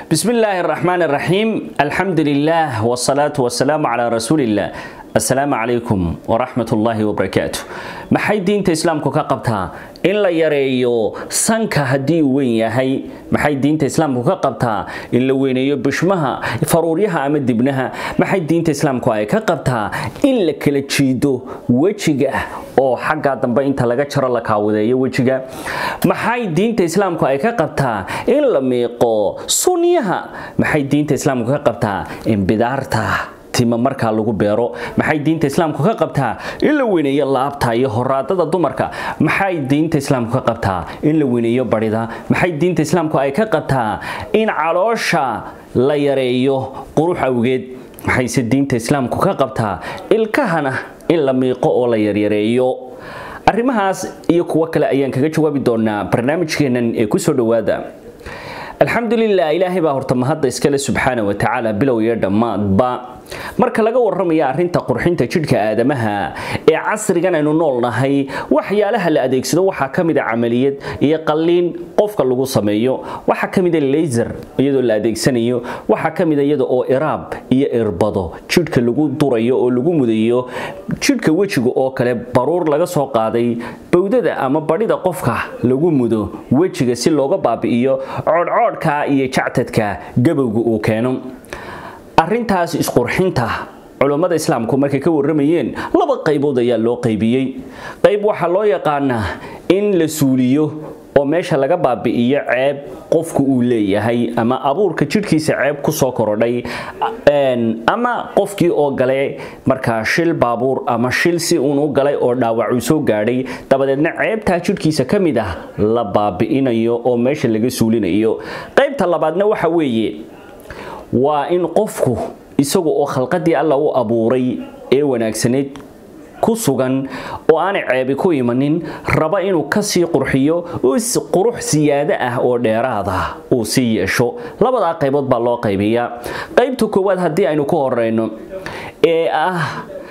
بسم الله الرحمن الرحيم الحمد لله والصلاة والسلام على رسول الله السلام عليكم ورحمة الله وبركاته maxay diinta islaamku ka qabtaa in la yareeyo sanka haddii uu weyn yahay maxay diinta islaamku ka qabtaa in la weyneeyo bishmaha faruuryaha ama dibnaha maxay diinta islaamku ay ka qabtaa in la kala jiido wejiga oo xagga dambe inta laga jaro la kaawadeeyo wejiga maxay diinta islaamku ay ka qabtaa in la miiqo sunyaha maxay diinta islaamku ka qabtaa in bidaarta tima markaa lagu beero maxay diinta islaamku ka qabtaa in la weyneeyo laabta iyo horaadada dumarka maxay diinta islaamku ka qabtaa in la weyneeyo barida maxay diinta islaamku ay ka qabtaa in caloosha la yareeyo qurux awgeed maxayse diinta islaamku ka qabtaa ilkahana in la miiqo oo la yaryareeyo arrimahaas iyo kuwo kale ayaan kaga jawaabi doonaa barnaamijkeennan ee kusoo dhowaada alxamdulilah ilaahay baa horta mahadda iskale subxaana wa tacaala bilow iyo dhammaadba marka laga warramaya arrinta qurxinta jidhka aadamaha ee casrigan aynu nool nahay waxyaalaha la adeegsado waxaa ka mid a camaliyad iyo qalliin qofka lagu sameeyo waxaa ka mid a laser iyadoo la adeegsanayo waxaa ka mid a iyada oo iraab iyo irbado jidhka lagu durayo oo lagu mudayo jidhka wejiga oo kale baruur laga soo qaaday bowdada ama badhida qofka lagu mudo wejiga si looga baabi'iyo coodhcoodhka iyo jactadka gabowga uu keeno arrintaas isqurxinta culummada islaamku markay ka warramayeen laba qaybood ayaa loo qaybiyey qayb waxaa loo yaqaanaa in la suuliyo oo meesha laga baabi'iyo ceeb qofku uu leeyahay ama abuurka jidhkiisa ceeb kusoo korodhay ama qofkii oo galay markaa shil baabuur ama shil si uun u galay oo dhaawac uu soo gaadhay dabadeedna ceebtaa jidhkiisa ka mid ah la baabi'inayo oo meesha laga suulinayo qaybta labaadna waxa weeye waa in qofku isagu oo khalqadii alla u abuuray ee wanaagsaneyd ku sugan oo aanay ceebi ku imanin raba inuu kasii qurxiyo qurux siyaado ah oo dheeraada uu sii yeesho labadaa qaybood baa loo qaybiyaa qaybta koowaad haddii aynu ku horeyno ee ah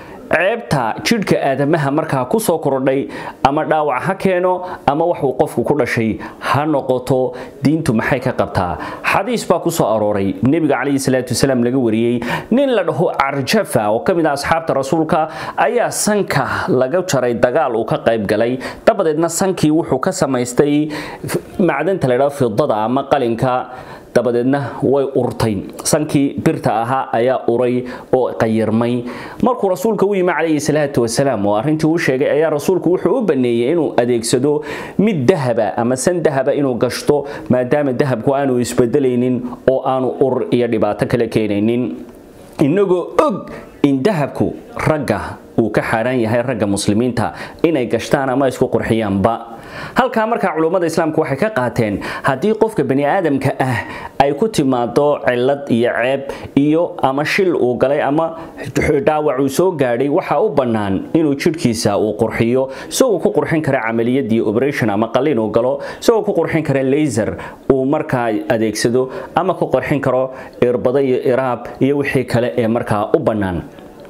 ceebta jidhka aadamaha markaa kusoo korodhay ama dhaawac ha keeno ama waxuu qofku ku dhashay ha noqoto diintu maxay ka qabtaa xadiis baa kusoo arooray nebiga calayhi salaatu wasalaam laga wariyey nin la dhaho carjafa oo ka mid ah asxaabta rasuulka ayaa sanka laga jaray dagaal uu ka qayb galay dabadeedna sankii wuxuu ka samaystay macdanta la dhaho fidada ama qalinka dabadeedna way urtay sankii birta ahaa ayaa uray oo qayirmay markuu rasuulka u yimi calayhi salaatu wasalaam oo arrintii uu sheegay ayaa rasuulku wuxuu u baneeyey inuu adeegsado mid dahaba ama san dahaba inuu gashto maadaama dahabku aanu isbedelaynin oo aanu ur iyo dhibaato kale keenaynin inagoo og in dahabku ragga uu ka xaaraan yahay ragga muslimiinta inay gashtaan ama isku qurxiyaanba halkaa markaa culummada islaamku waxay ka qaateen haddii qofka bani aadamka ah ay ku timaado cilad iyo ceeb iyo ama shil uu galay ama dhaawac uu soo gaadhay waxaa u bannaan inuu jidhkiisa uu qurxiyo isagoo ku qurxin kara camaliyadii operation ama qalliin uu galo isagoo ku qurxin kara laser uu markaa adeegsado ama ku qurxin karo irbado iyo iraab iyo wixii kale ee markaa u bannaan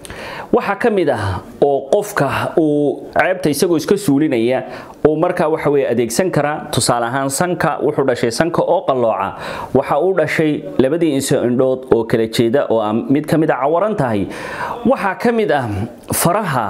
waxaa ka mid ah oo qofka uu ceebta isagoo iska suulinaya uu markaa waxa weye adeegsan karaa tusaale ahaan sanka wuxuu dhashay sanka oo qallooca waxa uu dhashay labadii inso indhood oo kala jeeda oo mid ka mid a cawaran tahay waxaa ka mid ah faraha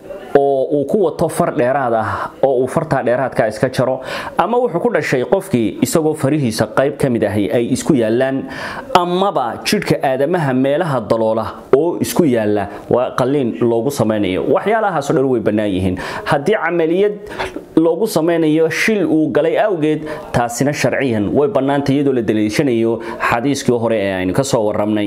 oo uu ku wato far dheeraad ah oo uu fartaa dheeraadka iska jaro ama wuxuu ku dhashay qofkii isagoo farihiisa qayb ka mid ahi ay isku yaalaan amaba jidhka aadamaha meelaha daloola oo isku yaala waa qalliin loogu samaynayo waxyaalahaasoo dhan way bannaan yihiin haddii camaliyad loogu samaynayo shil uu galay awgeed taasina sharciyan way bannaanta iyadoo la daliishanayo xadiiskii hore ee aynu ka soo warramnay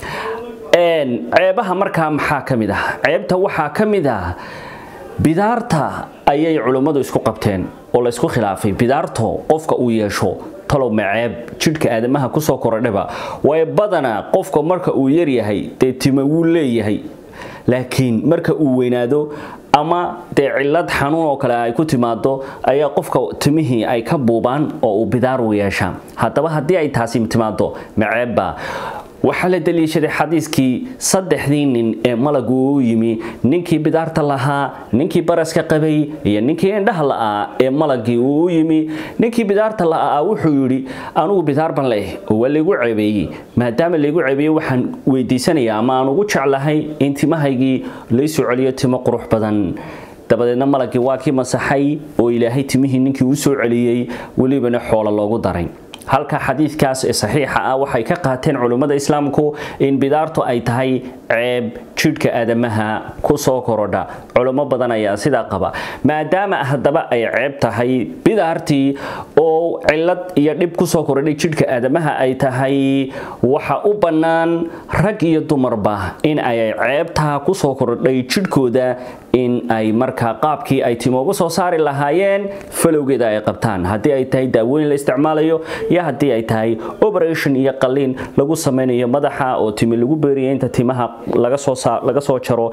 ceebaha markaa maxaa ka mid ah ceebta waxaa ka mid ah bidaarta ayay culummadu isku qabteen oo la isku khilaafay bidaarto qofka uu yeesho talow maceeb jidhka aadamaha kusoo korodhaba waayo badanaa qofka marka uu yaryahay dee tima wuu leeyahay laakiin marka uu weynaado ama dee cilad xanuun oo kale ay ku timaado ayaa qofka timihii ay ka buubaan oo uu bidaar u yeeshaa haddaba haddii ay taasi timaado maceebba waxaa la daliishaday xadiiskii saddexdii nin ee malagu u yimi ninkii bidaarta lahaa ninkii baraska qabay iyo ninkii indhaha la'aa ee malagii uu u yimi ninkii bidaarta la'aa wuxuu yidhi anugu bidaar ban leh oo waa laygu ceebeeyey maadaama laygu ceebeeyey waxaan weydiisanayaa ama aan ugu jeclahay in timahaygii laysoo celiyo timo qurux badan dabadeedna malagii waa kii masaxay oo ilaahay timihii ninkii u soo celiyey welibana xoolo loogu daray halka xadiidkaas ee saxiixa ah waxay ka qaateen culummada islaamku in bidaartu ay tahay ceeb jidhka aadamaha ku soo korodha culummo badan ayaa sidaa qaba maadaama haddaba ay ceeb tahay bidaartii oo cillad iyo dhib ku soo korodhay jidhka aadamaha ay tahay waxa u bannaan rag iyo dumarba in ay ceebtaa ku soo korodhay jidhkooda in ay markaa qaabkii ay timoogu soo saari lahaayeen falowgeeda ay qabtaan haddii ay tahay daawooyin la isticmaalayo iyo haddii ay tahay operation iyo qaliin lagu samaynayo madaxa oo timi lagu beeriyo inta timaha laga soo laga soo jaro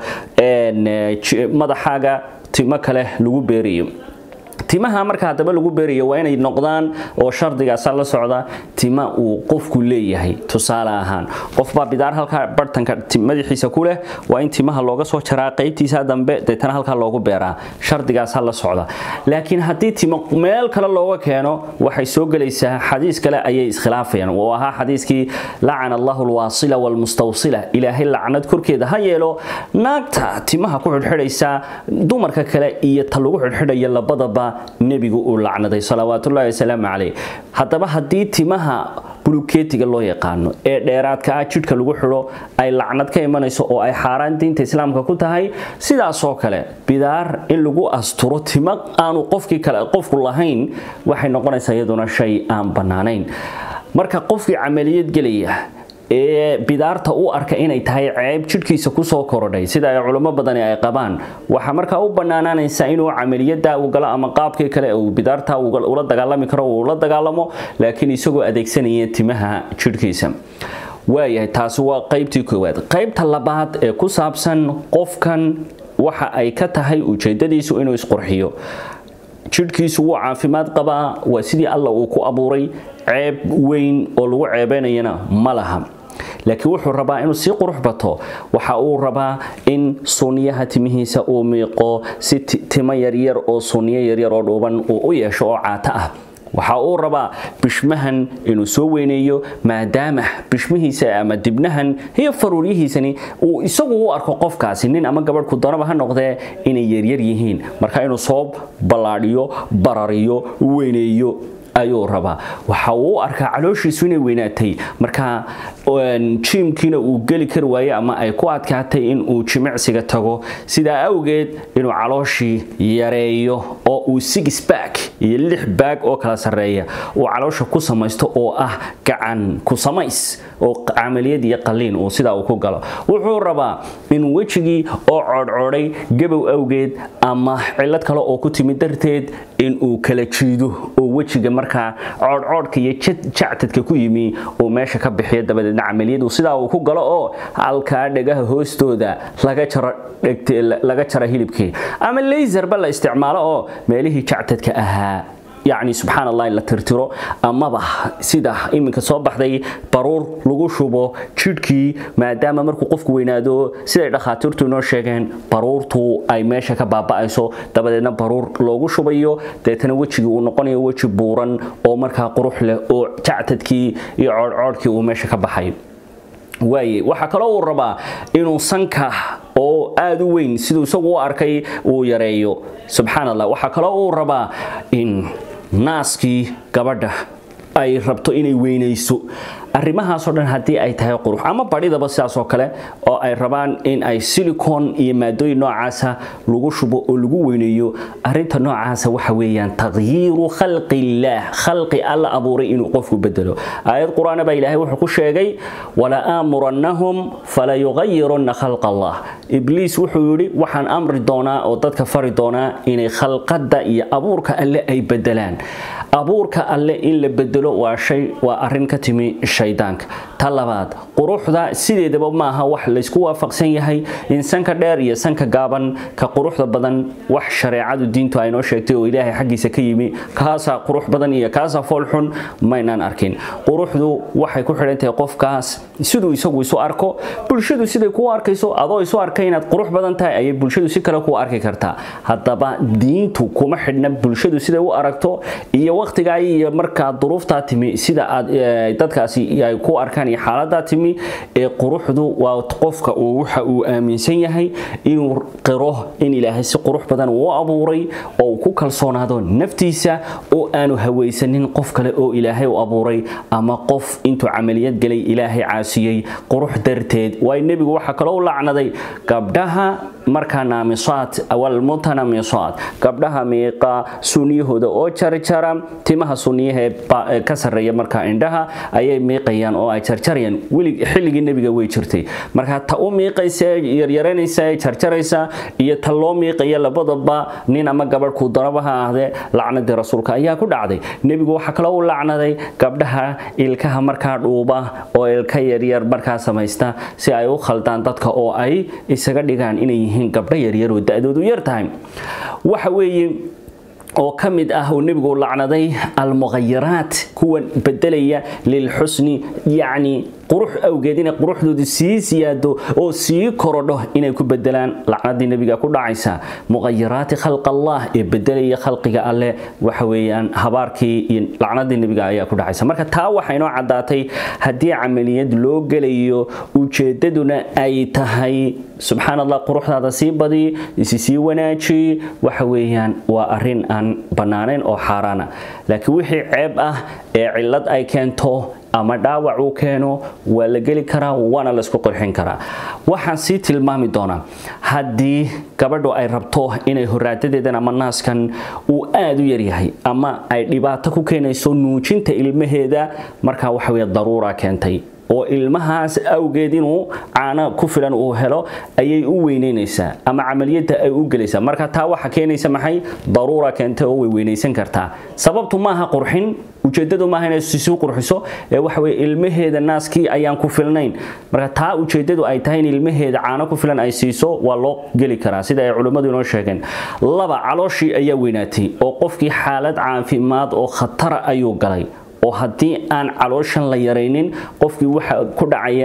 madaxaaga timo kale lagu beeriyo timaha marka haddaba lagu beerayo waa inay noqdaan oo shardigaasa la socda tima uu qofku leeyahay tusaale ahaan qofbaa bidaar halkaa bartanka madaxiisa ku leh waa in timaha looga soo jaraa qaybtiisa dambe deetana halkaa loogu beeraa shardigaasa la socda laakiin haddii timo meel kale looga keeno waxay soo gelaysaa xadiis kale ayay iskhilaafayaan oo ahaa xadiiskii lacana allahu alwaasila walmustawsila ilaahay lacnad korkeeda ha yeelo naagta timaha ku xidhxidhaysa dumarka kale iyo ta lagu xidhxidhaya labadaba nebigu uu lacnaday salawaatullahi wasalaamu caleyh haddaba haddii timaha bulukeetiga loo yaqaano ee dheeraadka ah jidhka lagu xidho ay lacnad ka imanayso oo ay xaaraan diinta islaamka ku tahay sidaasoo kale bidaar in lagu asturo timo aanu qofkii kale qofku lahayn waxay noqonaysaa iyaduna shay aan bannaanayn marka qofkii camaliyad gelaya ee bidaarta u arka inay tahay ceeb jidhkiisa kusoo korodhay sida ay culimo badani ay qabaan waxaa markaa u bannaanaanaysaa inuu camaliyada uu galo ama qaabkii kale uu bidaarta ula dagaalami karo uu la dagaalamo laakiin isagoo adeegsanaya timaha jidhkiisa waayahay taasi waa qaybtii koowaad qaybta labaad ee ku saabsan qofkan waxa ay ka tahay ujeedadiisu inuu isqurxiyo jidhkiisu wuu caafimaad qabaa waa sidii alla uu ku abuuray ceeb weyn oo lagu ceebaynayana ma laha laakiin wuxuu rabaa inuu sii qurux bato waxa uu rabaa in sunniyaha timihiisa uu miiqo si timo yaryar oo sunniyo yaryar oo dhuuban uu u yeesho oo caato ah waxa uu rabaa bishmahan inuu soo weyneeyo maadaama bishmihiisa ama dibnahan iyo faruuryihiisani uu isagu u arko qofkaasi nin ama gabadhku doonaba ha noqdee inay yaryar yihiin marka inuu soo ballaadhiyo barariyo weyneeyo ayuu rabaa waxa uu u arkaa calooshiisu inay weynaatay marka jiimkiina uu geli kari waaye ama ay ku adkaatay in uu jimicsiga tago sidaa awgeed inuu calooshii yareeyo oo uu six back iyo lix baag oo kala sarreeya uu caloosha ku samaysto oo ah gacan ku samays oo camaliyad iyo qaliin uu sidaa uu ku galo wuxuu rabaa in wejigii oo coodhcoodhay gabow awgeed ama cillad kale oo ku timid darteed in uu kala jiido oo wejiga markaa coodhcoodhka iyo jactadka ku yimi uu meesha ka bixiyo dabadeedna camaliyadu sidaa uu ku galo oo halkaa dhegaha hoostooda laga jaro laga jaro hilibkii ama laserba la isticmaalo oo meelihii jactadka ahaa yacni subxaan allah in la tirtiro amaba sida iminka soo baxday baruur lagu shubo jidhkii maadaama markuu qofku weynaado siday dhakhaatiirtu inoo sheegeen baruurtu ay meesha ka baaba'ayso dabadeedna baruur loogu shubayo deetana wejigii uu noqonayo weji buuran oo markaa qurux leh oo jactadkii iyo coodhcoodhkii uu meesha ka baxay waaye waxaa kaloo uu rabaa inuu sanka oo aada u weyn siduu isagu u arkay uu yareeyo subxaan allah waxaa kaloo uu rabaa in naaskii gabadha ay rabto inay weynayso arrimahaasoo dhan haddii ay tahay qurux ama badhidaba sidaasoo kale oo ay rabaan in ay silicon iyo maadooyin noocaasa lagu shubo oo lagu weyneeyo arinta noocaasa waxa weeyaan taqyiiru khalqi illaah khalqi alla abuuray inuu qofku bedelo aayad qur-aana baa ilaahay wuxuu ku sheegay wala aamurannahum fala yugayirunna khalqa allah ibliis wuxuu yidhi waxaan amri doonaa oo dadka fari doonaa inay khalqadda iyo abuurka alle ay bedelaan abuurka alle in la bedelo waa shay waa arrin ka timi shaydaanka ta labaad quruxda sideedaba maaha wax laysku waafaqsan yahay in sanka dheer iyo sanka gaaban ka quruxda badan wax shareecadu diintu ay noo sheegtay oo ilaahay xaggiisa ka yimi kaasaa qurux badan iyo kaasaa foolxun maynaan arkin quruxdu waxay ku xidhan tahay qofkaas siduu isagu isu arko bulshadu siday kuu arkayso adoo isu arkay inaad qurux badan tahay ayay bulshadu si kale kuu arki kartaa haddaba diintu kuma xidhna bulshadu siday u aragto iyo waqtigaa iyo markaa duruuftaa timi sida aad dadkaasi ay ku arkaan iyo xaaladaa timi ee quruxdu waa qofka uu waxa uu aaminsan yahay inuu qiro in ilaahay si qurux badan uu abuuray oo uu ku kalsoonaado naftiisa oo aanu hawaysanin qof kale oo ilaahay u abuuray ama qof intuu camaliyad galay ilaahay caasiyey qurux darteed waayo nebigu waxaa kaloo u lacnaday gabdhaha markaa naamisaad walmutanamisaad gabdhaha miiqa sunniyahooda oo jarjara timaha sunniyaha ee ka sarreeya markaa indhaha ayay miiqayaan oo ay jarjarayaan weli xilligii nebiga way jirtay marka ta u miiqaysa ee yaryaranaysa ee jarjaraysa iyo ta loo miiqaya labadaba nin ama gabadh kuu daraba ha ahdee lacnadii rasuulka ayaa ku dhacday nebigu waxaa kaloo u lacnaday gabdhaha ilkaha markaa dhuuba oo ilka yaryar markaa samaysta si ay u khaldaan dadka oo ay isaga dhigaan inay yihiin gabdho yaryar oo da-doodu yar tahay waxa weeye oo ka mid ah uu nebigu lacnaday almughayiraat kuwan bedelaya lilxusni yacni qurux awgeed inay quruxdoodu sii siyaado oo sii korodho inay ku bedelaan lacnadii nebiga ku dhacaysa mughayiraati khalq allah ee bedelaya khalqiga alle waxa weeyaan habaarkii iyo lacnadii nebiga ayaa ku dhacaysa marka taa waxay noo caddaatay haddii camaliyad loo gelayo ujeedaduna ay tahay subxaan allah quruxdaada sii badi isi sii wanaaji waxa weeyaan waa arrin aan bannaanayn oo xaaraana laakiin wixii ceeb ah ee cillad ay keento ama dhaawac uu keeno waa la geli karaa waana laysku qurxin karaa waxaan sii tilmaami doonaa haddii gabadhu ay rabto inay horaadadeedan ama naaskan uu aada u yaryahay ama ay dhibaato ku keenayso nuujinta ilmaheeda markaa waxa weye daruura keentay oo ilmahaas awgeed inuu caano ku filan uu helo ayay u weyneynaysaa ama camaliyadda ay u gelaysaa marka taa waxa keenaysa maxay daruura keentay oo way weynaysan kartaa sababtu maaha qurxin ujeedadu maaha inay sisuu qurxiso ee waxa weye ilmaheeda naaskii ayaan ku filnayn marka taa ujeedadu ay tahay in ilmaheeda caano ku filan ay siiso waa loo geli karaa sida ay culimmadu inoo sheegeen laba calooshii ayaa weynaatay oo qofkii xaalad caafimaad oo khatara ayuu galay oo haddii aan calooshan la yaraynin qofkii waxa ku dhacaya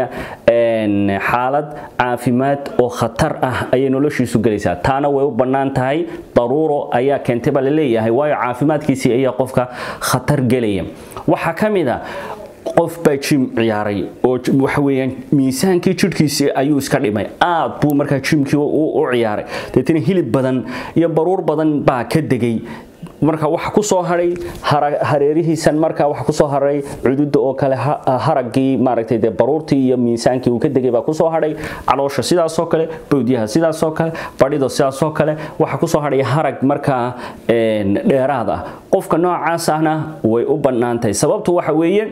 xaalad caafimaad oo khatar ah ayay noloshiisu gelaysaa taana way u bannaan tahay daruuro ayaa keentay baa la leeyahay waayo caafimaadkiisii ayaa qofka khatar gelaya waxaa ka mid a qof baa jim ciyaaray oo waxa weeyaan miisaankii jidhkiisii ayuu iska dhimay aad buu markaa jimkii u ciyaaray deetana hilib badan iyo baruur badan baa ka degay marka waxa ku soo haray hareerihiisan marka waxa ku soo haray cududa oo kale haragii maaragtay dee baruurtii iyo miisaankii uu ka degay baa ku soo haray caloosha sidaas oo kale bowdyaha sidaas oo kale badhido sidaas oo kale waxa ku soo haray harag markaa dheeraad ah qofka noocaas ahna way u bannaan tahay sababtu waxa weeye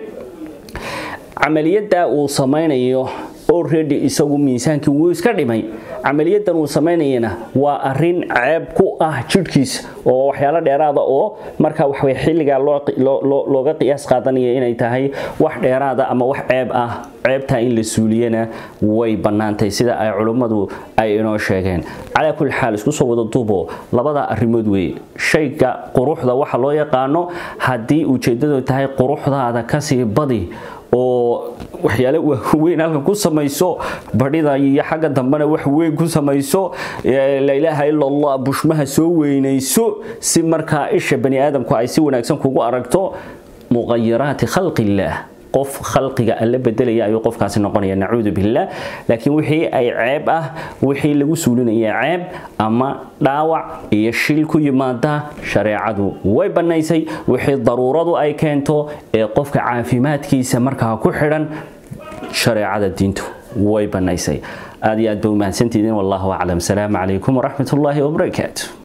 camaliyadda uu samaynayo already isagu miisaankii wuu iska dhimay camaliyadan uu samaynayana waa arin ceeb ku ah jidhkiisa oo waxyaalo dheeraada oo marka waxawey xilligaa looga qiyaas qaadanaya inay tahay wax dheeraada ama wax ceeb ah ceebtaa in la suuliyana way bannaantay sida ay culummadu ay inoo sheegeen calaa kulli xaal isku soo wada duubo labada arrimood weeye shayga quruxda waxa loo yaqaano haddii ujeeddadu tahay quruxdaada kasii badi oo waxyaale weyn halkan ku samayso badhida iyo xagga dambena wax weyn ku samayso laa ilaaha ila allah bushmaha soo weynayso si markaa isha bani aadamku ay si wanaagsan kugu aragto muqayiraati khalqi illaah qof khalqiga alla bedelaya ayuu qofkaasi noqonaya nacuudu billah laakiin wixii ay ceeb ah wixii lagu suulinaya ceeb ama dhaawac iyo shil ku yimaada shareecadu way bannaysay wixii daruuradu ay keento ee qofka caafimaadkiisa markaa ku xidhan shareecada diintu way bannaysay aad iyo aad ba u mahadsantihiin wallahu aclam salaamu calaykum waraxmat ullaahi wabarakaatu